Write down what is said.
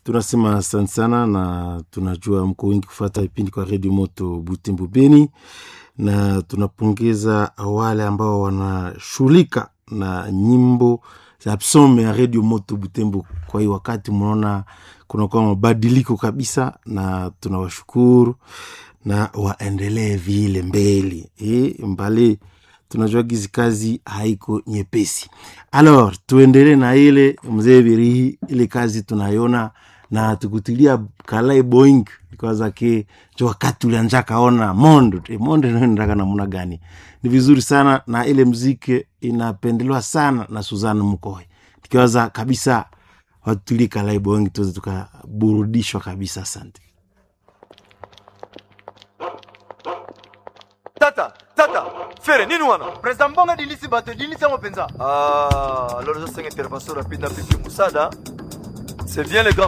tunasema asante sana, na tunajua mko wengi kufata vipindi kwa redio moto Butembo Beni, na tunapongeza wale ambao wanashughulika na nyimbo za psome ya redio moto Butembo. Kwa hiyo wakati mnaona kunakuwa mabadiliko kabisa, na tunawashukuru na waendelee vile mbele e, mbali tunajua gizi kazi haiko nyepesi. Alors tuendelee na ile mzee Birihi, ile kazi tunaiona na tukutilia kalai boing kwanza ke jo wakati ulianja kaona mondo e, mondo naendaka namna gani? Ni vizuri sana na ile mziki inapendelewa sana na Suzana Mkoe, tukiwaza kabisa watulie kalai boing tuweze tukaburudishwa kabisa. Asante. tata tata fere nini wana président mbonga dilisi bato dilisi yango mpenza ah alors ça c'est une intervention rapide na pipi musada c'est bien les grands